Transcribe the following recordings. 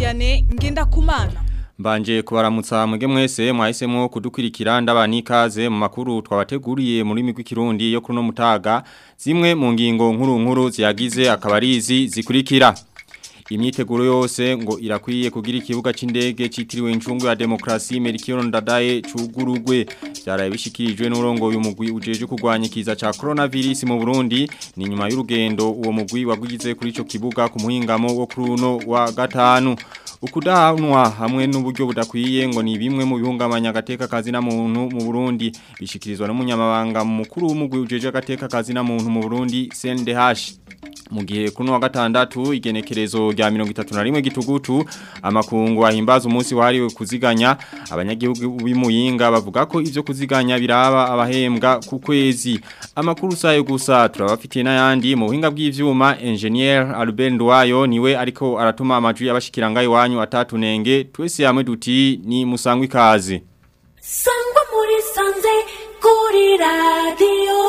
Vianney Ngendakumana Mbanje kubaramutsa mwege mwese mwahisemo kudukurikira ndabani ikaze mu makuru twabateguriye muri migwi kirundi yo kuno mutaga zimwe mu ngingo nkuru nkuru ziyagize akabarizi zikurikira Imyiteguro yose ngo irakwiye kugira ikibuga c'indege citiriwe incungu ya demokrasi Melchior Ndadaye cugurugwe byaraye bishikirijwe n'urongo y'umugwi ujeje kurwanya kiza ca coronavirus mu Burundi ni nyuma y'urugendo uwo mugwi wagugize kuri ico kibuga ku muhingamo wo kuruno wa gatanu ukudahanwa hamwe n'uburyo budakwiye ngo ni bimwe mu bihungabanya agateka kazi na muntu mu Burundi bishikirizwa n'umunyamabanga mukuru w'umugwi ujeje agateka kazi na muntu mu Burundi CNDH mu gihe kuno wa gatandatu igenekerezo rya 31 gitugutu amakungu ahimbaza umunsi wahariwe kuziganya abanyagihugu b'imuyinga bavuga ko ivyo kuziganya biraba abahembwa ku kwezi amakuru sayo gusa turabafitiye n'ayandi mu buhinga bw'ivyuma engineer Albert Ndwayo niwe ariko aratuma amajwi y'abashikiranga iwanyu atatunenge twese hamwe duti ni musangwa ikaze sangwa muri sanze kuri radio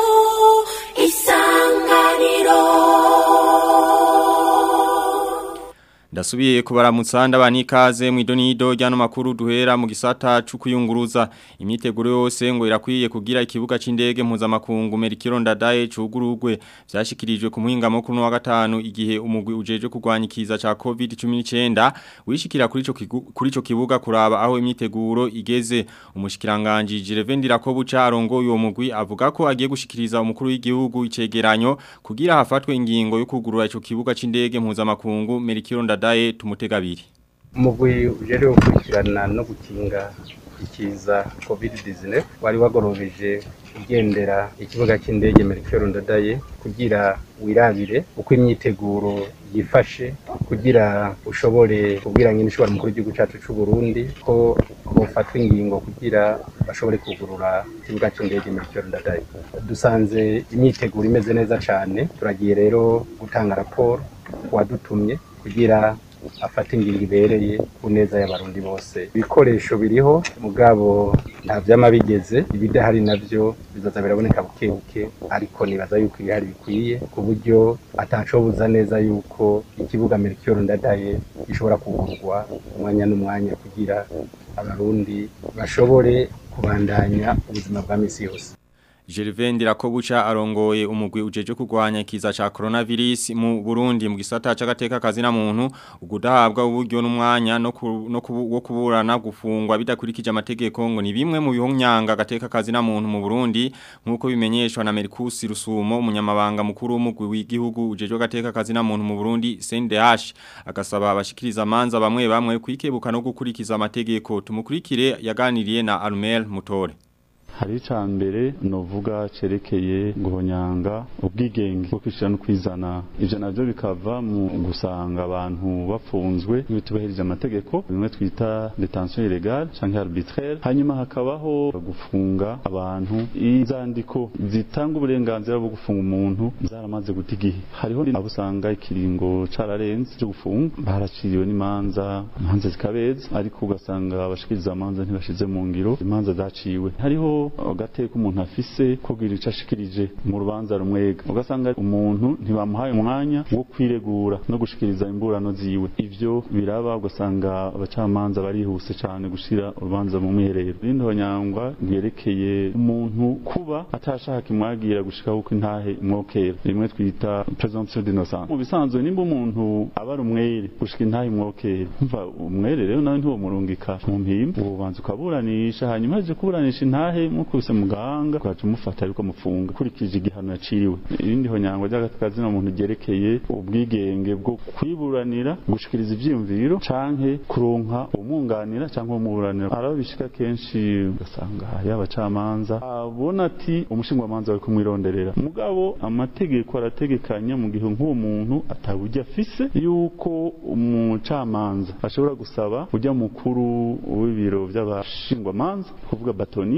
isanganiro Ndasubiye kubaramutsa ndabani ikaze mu idonido ryano makuru duhera mu gisata c'ukuyunguruza imyiteguro yose ngo irakwiye kugira ikibuga c'indege mpuzamakungu Melchior Ndadaye cugurugwe vyashikirijwe ku muhingamo kuno wa gatanu igihe umugwi ujeje kurwanya ikiza ca COVID-19 wishikira kuri ico kuri ico kibuga kuraba aho imyiteguro igeze umushikiranganje Jirevendira ko buca arongoye uwo mugwi avuga ko agiye gushikiriza umukuru w'igihugu icegeranyo kugira hafatwe ingingo yo kugurura ico kibuga c'indege mpuzamakungu Melchior Ndadaye ndadaye tumutegabiri umugwi ujere gukurikirana no gukinga ikiza covid-19 wari wagorobeje ugendera ikibuga cy'indege Melchior Ndadaye kugira wirabire uko imyiteguro yifashe kugira ushobore kubwira nyine ishobora mukuru w'igihugu cyacu cy'u Burundi ko bofatwa ingingo kugira bashobore kugurura ikibuga cy'indege Melchior Ndadaye dusanze imyiteguro imeze neza cyane turagiye rero gutanga raporo wadutumye kugira afate ingingo ibereye ku neza y'abarundi bose ibikoresho biriho mugabo nta vyama bigeze ibidahari navyo bizaza biraboneka buke buke ariko nibaza yuko ibihari bikwiye ku buryo atacobuza neza yuko ikibuga Melchior Ndadaye gishobora kugurwa umwanya n'umwanya kugira abarundi bashobore kubandanya ubuzima bwa misi yose Gervain Dirakobucha arongoye umugwi ujeje kurwanya kiza ca coronavirus mu Burundi mu gisata c'agateka kazi na muntu ugudahabwa uburyo n'umwanya no ku, no kubu, kuburana gufungwa bidakurikije amategeko ngo ni bimwe mu bihonyanga agateka kazi na muntu mu Burundi nkuko bimenyeshwa na Mercus Rusumo umunyamabanga mukuru w'umugwi w'igihugu ujeje agateka kazi na muntu mu Burundi CNDH agasaba abashikiriza manza bamwe bamwe kwikebuka no gukurikiza amategeko tumukurikire yaganiriye na Armel Mutore hari icambere novuga cerekeye guhonyanga ubwigenge bwo kwishira no kwizana ivyo navyo bikava mu gusanga abantu bapfunzwe bitubahirije amategeko bimwe twita detention illégale canke arbitraire hanyuma hakabaho gufunga abantu izandiko zitanga uburenganzira bwo gufunga umuntu zaramaze guta igihe hariho abo usanga ikiringo cararenze cyo gufunga baraciriwe n'imanza imanza zikabeza ariko ugasanga abashikiriza amanza ntibashize mu ngiro imanza zaciwe hariho agateka umuntu afise kugira ico ashikirije mu rubanza rumwega ugasanga umuntu ntibamuhaye umwanya wo kwiregura no gushikiriza imburano ziwe ivyo biraba ugasanga abacamanza barihuse cane gushira urubanza mu mwiherero rindi honyangwa ryerekeye umuntu kuba atashaka imwagira gushika uko intahe imwokera rimwe twita presumption d'innocence mu bisanzwe nimba umuntu aba ari umwere gushika intahe imwokera umva umwere rero nawe ntiwomurungika mu mpimba ubanza ukaburanisha hanyuma aje kuburanisha intahe mukubise muganga kwacu mufata ariko mufunga kurikije igihano yaciriwe irindi honyango ry'agatakazi no muntu ryerekeye ubwigenge bwo kwiburanira gushikiriza ivyiyumviro canke kuronka umwunganira canke umuburanira arabo bishika kenshi ugasanga hari abacamanza abona ati umushingwamanza ari kumwironderera mugabo amategeko arategekanya mu gihe nk'uwo muntu ataburyo afise yuko umucamanza ashobora gusaba ujya mukuru w'ibiro by'abashingwamanza kuvuga batoni akaba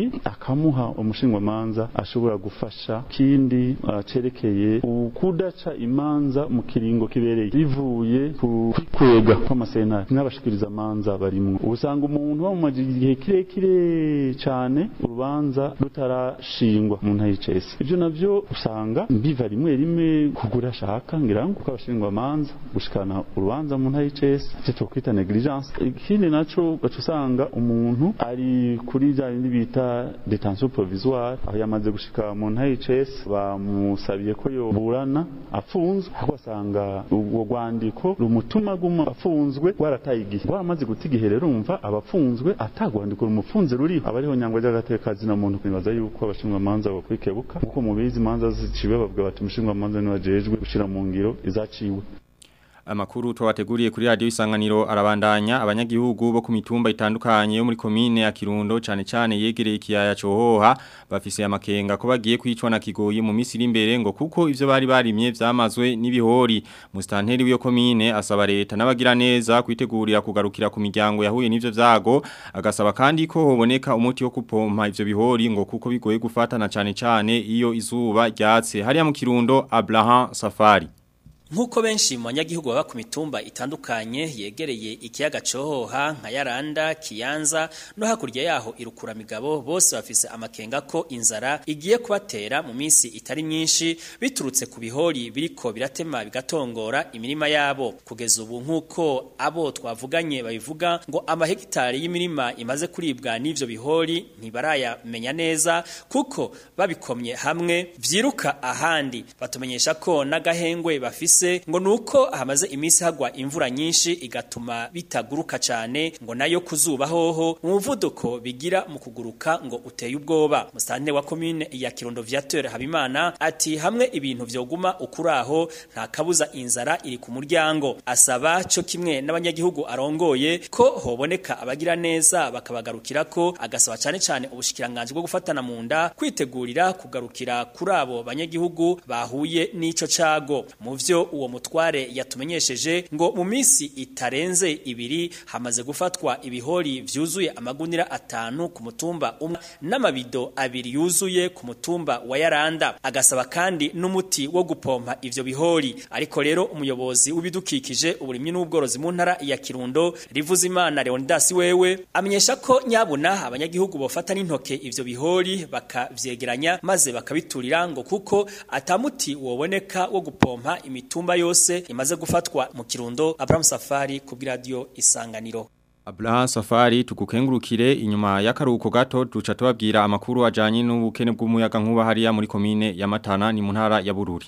bakamuha umushingwamanza ashobora gufasha kindi uh, cerekeye ukudaca imanza mu kiringo kibereye bivuye ku kwikwega kw'amasentare n'abashikiriza amanza barimwo usanga umuntu bamumaje igihe kirekire cane urubanza rutarashingwa mu ntara y'icese ivyo navyo usanga biva rimwe rimwe kugura ashaka ngira ngo kuko abashingwa amanza gushikana urubanza mu ntara y'icese ivyo twokwita negligence ikindi naco gaca usanga umuntu ari kuri bya bindi bita detention provisoire aho yamaze gushika mu ntara y'icese bamusabiye ko yoburana afunzwe aho basanga urwo rwandiko rumutuma guma afunzwe rwarataye igihe rwaramaze guta igihe rero umva abafunzwe atagwandiko rumufunze ruriho abariho nyangwa ry'agatekazi na muntu kwibaza yuko abashingwamanza bokwikebuka nkuko mubizi imanza ziciwe bavuga bati umushingwamanza niwajejwe gushira mu ngiro izaciwe Amakuru twabateguriye kuri radio isanganiro arabandanya abanyagihugu bo ku mitumba itandukanye yo muri komine ya Kirundo cane cane yegereye ikiyaya cohoha bafise amakenga ko bagiye kwicwa na kigoyi mu misiri imbere ngo kuko ivyo bari barimye vyamazwe n'ibihori mustanteri w'iyo komine asaba leta n'abagira neza kwitegurira kugarukira ku miryango yahuye n'ivyo vyago agasaba kandi ko hoboneka umuti wo kupompa ivyo bihori ngo kuko bigoye gufatana cane cane iyo izuba ryatse hariya mu Kirundo Abraham Safari Nkuko benshi mu banyagihugu baba ku mitumba itandukanye yegereye ikiyaga cohoha nka Yaranda, Kiyanza no hakurya yaho irukura migabo bose bafise amakenga ko inzara igiye kubatera mu minsi itari myinshi biturutse ku bihori biriko biratema bigatongora imirima yabo kugeza ubu nkuko abo twavuganye babivuga ngo amahegitari y'imirima imaze kuribwa n'ivyo bihori ntibarayamenya neza kuko babikomye hamwe vyiruka ahandi batumenyesha ko n'agahengwe bafise bifise ngo nuko hamaze imisi hagwa imvura nyinshi igatuma bitaguruka cyane ngo nayo kuzuba hoho umuvuduko bigira mu kuguruka ngo uteye ubwoba musantene wa commune ya Kirundo Viateur Habimana ati hamwe ibintu vyoguma ukuraho nta kabuza inzara iri ku muryango asaba cyo kimwe n'abanyagihugu arongoye ko hoboneka abagira neza bakabagarukira ko agasaba cyane cyane ubushikiranganje bwo gufatana mu nda kwitegurira kugarukira kuri abo banyagihugu bahuye n'ico cago mu vyo uwo mutware yatumenyesheje ngo mu minsi itarenze ibiri hamaze gufatwa ibihori vyuzuye amagunira atanu ku mutumba umwe n'amabido abiri yuzuye ku mutumba wa Yaranda agasaba kandi n'umuti wo gupompa ivyo bihori ariko rero umuyobozi w'ibidukikije uburimyi n'ubworozi mu ntara ya Kirundo rivuze imana Leonidas wewe amenyesha ko nyabuna abanyagihugu bofata n'intoke ivyo bihori bakavyegeranya maze bakabiturira ngo kuko atamuti woboneka wo gupompa imitumba yose imaze gufatwa mu Kirundo Abraham Safari ku radio Isanganiro Abraham Safari tukukengurukire inyuma y'akaruhuko gato duca tubabwira amakuru ajanye n'ubukene bw'umuyaga nkuba hariya muri komine ya Matana ni mu ntara ya Bururi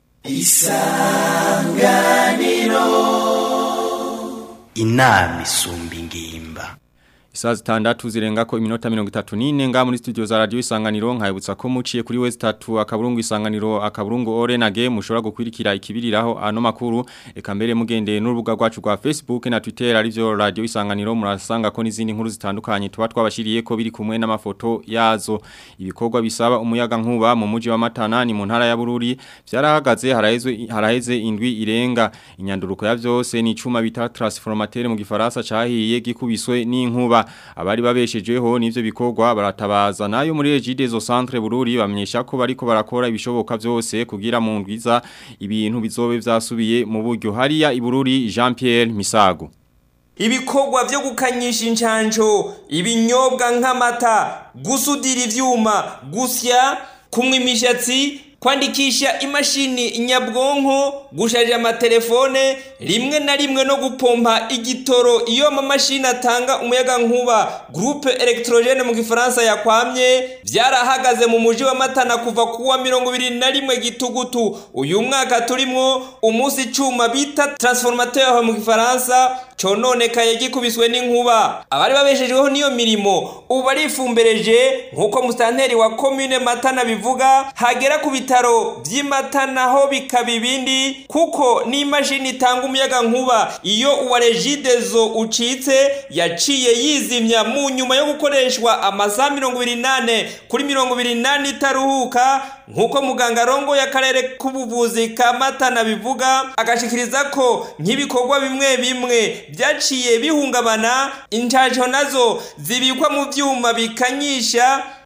Isanganiro Inami sumbi ngimba Isaa zitandatu zirenga ko iminota mirongo itatu n'ine nga muri studio za radio isanganiro nkayibutsa ko muciye kuri wese tatu akaburungu isanganiro akaburungu orenage mushobora gukwirikira ikibiriraho ano makuru eka mbere mugendeye n'urubuga rwacu rwa Facebook na Twitter arivyo radio isanganiro murasanga ko n'izindi nkuru zitandukanye tuba twabashiriye ko biri kumwe n'amafoto yazo ibikorwa bisaba umuyaga nkuba mu muji wa Matana ni mu ntara ya Bururi vyarahagaze haraheze haraheze indwi irenga inyanduruko ya vyose ni icuma bita transformateur mu gifaransa cahiye gikubiswe n'inkuba abari babeshejeho nivyo bikorwa baratabaza nayo muri Regide zo centre Bururi bamenyesha ko bariko barakora ibishoboka vyose kugira mu ndwiza ibintu bizobe vyasubiye mu buryo hariya ibururi Jean Pierre Misago ibikorwa byo gukanyisha incanco ibinyobwa nk'amata gusudira ivyuma gusya kumwa imishatsi kwandikisha imashini nyabwonko gusharija amatelefone rimwe na rimwe no gupompa igitoro iyo amamashini atanga umuyaga nkuba groupe electrogene mu gifaransa yakwamye byarahagaze mu muji wa Matana kuva kuwa mirongo ibiri na rimwe gitugutu uyu mwaka turimwo umunsi icuma bita transformateur mu gifaransa cononekaye gikubiswe n'inkuba abari babeshejweho niyo mirimo ubu barifumbereje nk'uko musanteri wa commune Matana bivuga hagera ku bitaro by'imatana ho bikaba ibindi kuko n'imashini itanga umuyaga nkuba iyo uwa regidezo ucitse yaciye yizimya mu nyuma yo gukoreshwa amasaha mirongo ibiri nane kuri mirongo ibiri nane itaruhuka nk'uko muganga rongo y'akarere k'ubuvuzi ka matana bivuga agashikiriza ko nk'ibikorwa bimwe bimwe byaciye bihungabana incaco nazo zibikwa mu byuma bikanyisha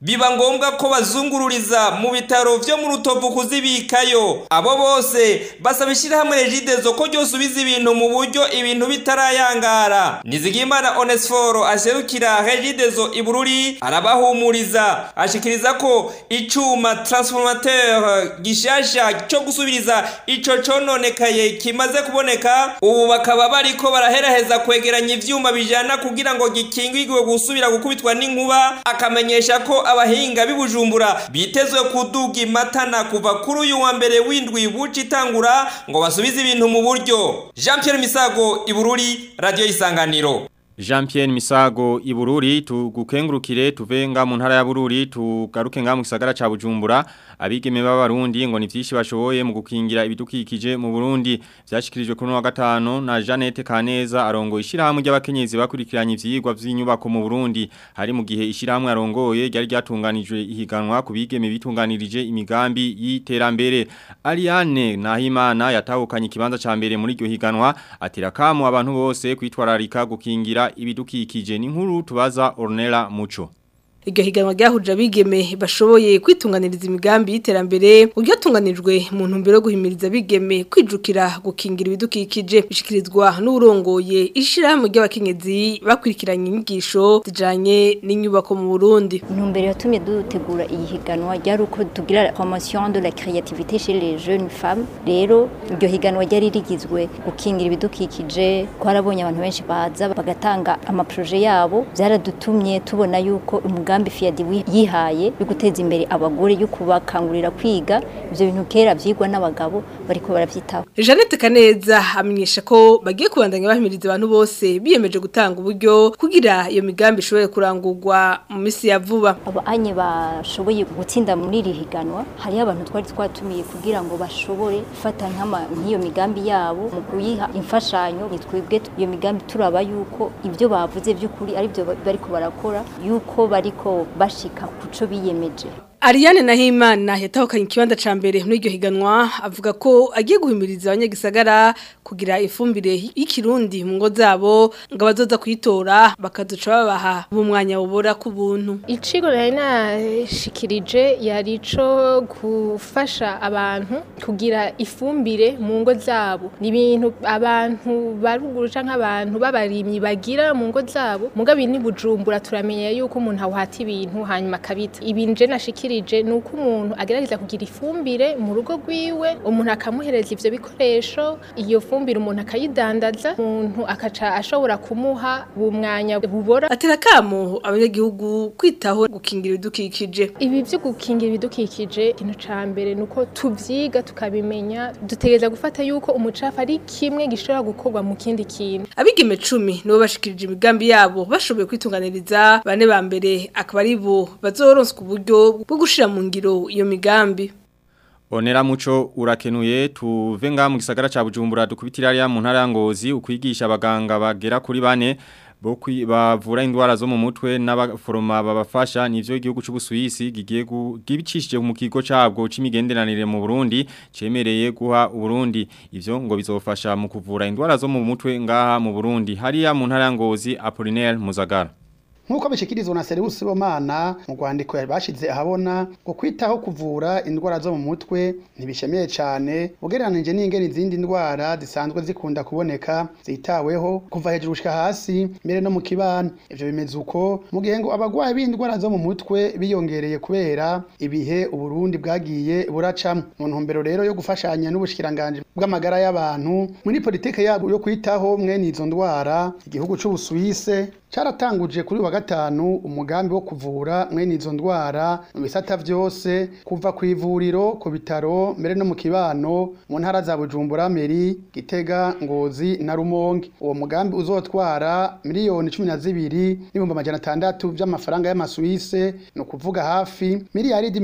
biba ngombwa ko bazungururiza mu bitaro vyo mu rutovu kuzibikayo abo bose basaba ishyirahamwe regidezo ko ryosubiza ibintu mu buryo ibintu bitarayangara nizigimana onesforo aserukira regidezo ibururi arabahumuriza ashikiriza ko icuma transformateur gishasha cyo gusubiriza ico cononekaye kimaze kuboneka ubu bakaba bariko baraheraheza kwegeranya ivyuma bijana kugira ngo gikingirwe gusubira gukubitwa n'inkuba akamenyesha ko abahinga b'ibujumbura bitezwe kuduga imatana kuva kuri uyu wa mbere w'indwi buca itangura ngo basubize ibintu mu buryo jean pierre misago ibururi radiyo y'isanganiro Jean Pierre Misago ibururi tugukengurukire tuvenga mu ntara ya Bururi tugaruke nga mu gisagara ca Bujumbura abigeme b'abarundi ngo ni vyishi bashoboye mu gukingira ibidukikije mu Burundi vyashikirijwe kuri wa gatano na Janete Kaneza arongo ishirahamwe ry'abakenyezi bakurikiranye ivyigwa vy'inyubako mu Burundi hari mu gihe ishirahamwe arongoye ryari ryatunganijwe ihiganwa ku bigeme bitunganirije imigambi y'iterambere Ariane Nahimana yatahukanye ikibanza ca mbere muri iryo higanwa atira kamu abantu bose kwitwararika gukingira ibidukikije ni nkuru tubaza Ornella Muco iryo higanwa ryahuje abigeme bashoboye kwitunganiriza imigambi y'iterambere uryatunganijwe mu ntumbero yo guhimiriza abigeme kwijukira gukingira ibidukikije bishikirizwa n'urongoye ishirahamwe ry'abakenyezi bakurikiranye inyigisho zijanye n'inyubako mu Burundi intumbero yatumye dutegura iyi higanwa ryari uko tugira promotion de la créativité chez les jeunes femmes rero iryo higanwa ryari rigizwe gukingira ibidukikije twarabonye abantu benshi baza bagatanga amaproje yabo byaradutumye tubona yuko umugambi umugambi FIAD yihaye yo guteza imbere abagore yo kubakangurira kwiga ivyo bintu kera vyigwa n'abagabo bariko baravyitaho Jeanette Kaneza amenyesha ko bagiye kubandanya bahimiriza abantu bose biyemeje gutanga uburyo kugira iyo migambi ishobore kurangurwa mu misi ya vuba abo anye bashoboye gutsinda muri iri higanwa hari abantu twari twatumiye kugira ngo bashobore gufata nk'iyo migambi yabo mu kuyiha imfashanyo nitwebwe iyo migambi turaba yuko ivyo bavuze by'ukuri ari byo bariko barakora yuko bariko bashika kuco biyemeje Ariane Nahimana yatahukanye ikibanza ca mbere muri iryo higanwa avuga ko agiye guhimiriza abanyagisagara kugira ifumbire y'ikirundi mu ngo zabo ngo abazoza kuyitora bakazoca babaha umwanya wubora ku buntu Icigo nari nashikirije yari ico gufasha abantu kugira ifumbire mu ngo zabo ni ibintu abantu baruguru canke abantu b'abarimyi bagira mu ngo zabo mugabe ni bujumbura turamenye yuko umuntu awuhata ibintu hanyuma akabita ibinje nashikirije ni uko umuntu agerageza kugira ifumbire mu rugo rwiwe umuntu akamuhereza ivyo bikoresho iyo fumbire umuntu akayidandaza umuntu akaca ashobora kumuha bumwanya bubora atera kamo abanyagihugu kwitaho gukingira ibidukikije ibi byo gukingira ibidukikije ikintu ca mbere nuko tuvyiga tukabimenya dutegereza gufata yuko umucafu ari kimwe gishobora gukorwa mu kindi kintu abigeme 10 nibo bashikirije imigambi yabo bashoboye kwitunganiriza bane ba mbere akaba ari bo bazoronswa uburyo bwo gushira mu ngiro iyo migambi Onera muco urakenuye tuve nga mu gisagara ca Bujumbura dukubitira ya mu ntara ya Ngozi ukwigisha abaganga bagera kuri bane bo bavura indwara zo mu mutwe n'abaforoma babafasha nivyo igihugu c'ubusuwisi gigiye gibicishije mu kigo cabwo c'imigenderanire mu Burundi cemereye guha Burundi ivyo ngo bizofasha mu kuvura indwara zo mu mutwe ngaha mu Burundi hariya mu ntara ya Ngozi Apollinaire Muzagara Nkuko bishikirizwa na Serius Bomana mu rwandiko yabashize ahabona ngo kwitaho kuvura indwara zo mu mutwe ntibishemeye cyane ugereranije n'ingene izindi ndwara zisanzwe zikunda kuboneka zitaweho kuva hejuru gushika hasi mbere no mu kibano ivyo bimeze uko mu gihe ngo abagwayi b'indwara zo mu mutwe biyongereye kubera ibihe uburundi bwagiye buracamo mu ntumbero rero yo gufashanya n'ubushikiranganje bw'amagara y'abantu muri politike yabo yo kwitaho mwene izo ndwara igihugu c'ubusuwise caratanguje kuri wa gatanu umugambi wo kuvura mwene izo ndwara mu bisata vyose kuva ku ivuriro ku bitaro mbere no mu kibano mu ntara za Bujumbura Meri Gitega Ngozi na Rumonge uwo mugambi uzotwara miliyoni 12 n'ibihumbi amajana atandatu by'amafaranga y'amasuwise no kuvuga hafi miliyaridi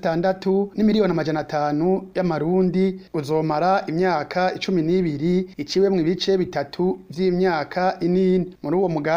26 n'imiliyoni amajana atanu y'amarundi uzomara imyaka 12 iciwe mu bice bitatu vy'imyaka inini muri uwo mugambi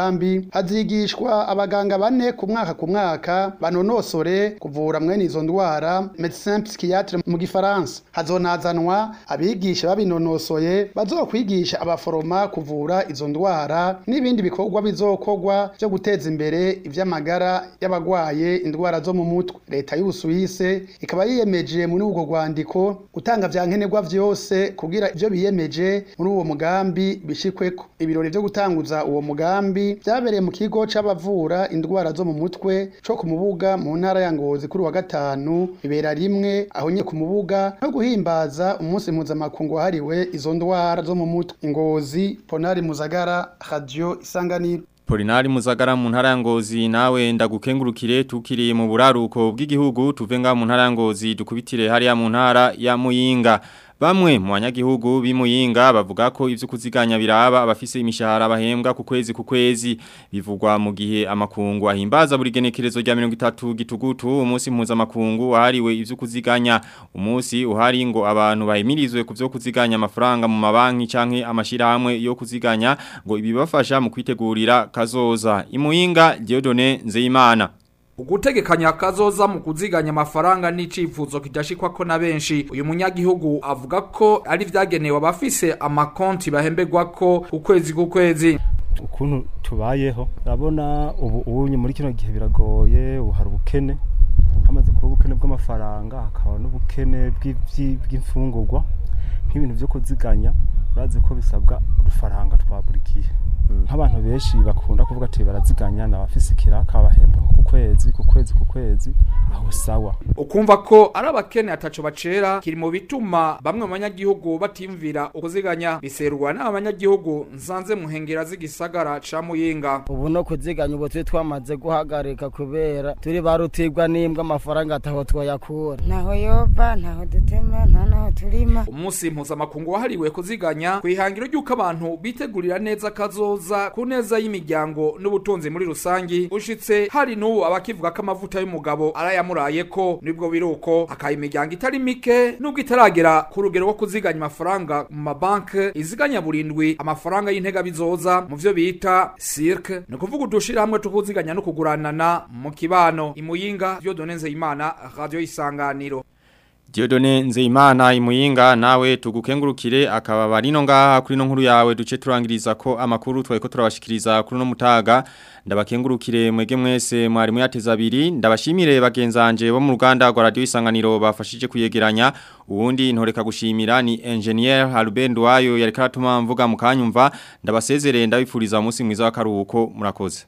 hazigishwa abaganga bane ku mwaka ku mwaka banonosore kuvura mwene izo ndwara médecin psychiatre mu gifaransa hazonazanwa abigisha babinonosoye bazokwigisha abaforoma kuvura izo ndwara n'ibindi bikorwa bizokorwa byo guteza imbere ivy'amagara y'abagwaye indwara zo mu mutwe leta y'ubusuwise ikaba yiyemeje muri ubwo rwandiko gutanga vya nkenerwa vyose kugira ivyo biyemeje muri uwo mugambi bishikweko ibirori vyo gutanguza uwo mugambi vyabereye mu kigo c'abavura indwara zo mu mutwe co ku mubuga mu ntara ya Ngozi kuri wa gatanu bibera rimwe aho nye ku mubuga no guhimbaza umunsi mpuzamakungu wahariwe izo ndwara zo mu mutwe Ngozi Ponari Muzagara Radio Isanganiro Polinari muzagara mu ntara ya Ngozi nawe ndagukengurukire tukiri mu buraruko bw'igihugu tuvenga mu ntara ya Ngozi dukubitire hariya mu ntara ya Muyinga Bamwe mu banyagihugu b'imuyinga bavuga ko ivyo kuziganya biraba abafise imishahara bahembwa ku kwezi ku kwezi bivugwa mu gihe amakungu ahimbaza buri genekerezo rya 30 gitugutu umunsi mpuza makungu wahariwe ivyo kuziganya umunsi uhari ngo abantu bahimirizwe ku vyo kuziganya amafaranga mu mabanki canke amashirahamwe yo kuziganya ngo ibibafasha mu kwitegurira kazoza imuyinga Diodone Nzeyimana Ugutegekanya kazoza mu kuziganya amafaranga n'icifuzo kidashikwa ko na benshi uyu munyagihugu avuga ko ari vyagenewe abafise amakonti bahembegwa ko ukwezi ku kwezi ukuntu tubayeho urabona ubu unye muri kino gihe biragoye ubu hari ubukene hamaze kuba ubukene bw'amafaranga hakaba n'ubukene bw'imfungurwa nk'ibintu vyo kuziganya urazi ko bisabwa udufaranga twa buri gihe nk'abantu benshi bakunda kuvuga ati baraziganya nabafise ikiraka bahembwa ku kwezi ku kwezi ku kwezi aho sawa ukumva ko ari abakene ataco bacera kiri mu bituma bamwe mu banyagihugu batimvira ukuziganya biserwa n'abanyagihugu nsanze muhengera z'igisagara ca muyinga ubu no kuziganya ubu turi twamaze guhagarika kubera turi barutirwa n'imbwa amafaranga ataho twoyakura ntaho yova ntaho dutema nta naho turima umunsi mpuzamakungu wahariwe kuziganya kwihangiro ry'uko abantu bitegurira neza kazo kazoza ku neza y'imiryango n'ubutunzi muri rusangi ushitse hari n'ubu abakivuga ko amavuta y'umugabo arayamuraye ko nibwo biruko akaye imiryango itari mike nubwo itaragera ku rugero rwo kuziganya amafaranga mu mabanki iziganya burindwi amafaranga y'intega bizoza mu vyo bita cirque ni ukuvuga udushira hamwe tukuziganya no kuguranana mu kibano imuyinga vyo donenze imana radio isanganiro Diodone Nzeimana imuyinga nawe tugukengurukire akaba barino ngaha kuri no nkuru yawe duce turangiriza ko amakuru twayiko turabashikiriza kuri no mutaga ndabakengurukire mwege mwese mwari muyateza abiri ndabashimire bagenzanje bo mu ruganda rwa radio isanganiro bafashije kuyegeranya ubundi ntoreka gushimira ni engineer Albert Wayo yari karatuma mvuga mu kanyumva ndabasezerere ndabifuriza umunsi mwiza w'akaruhuko murakoze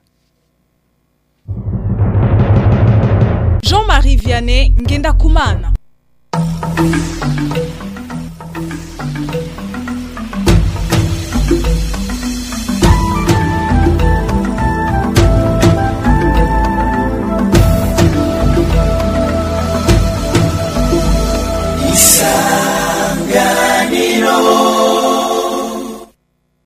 Jean-Marie Vianney ngenda kumana Thank you.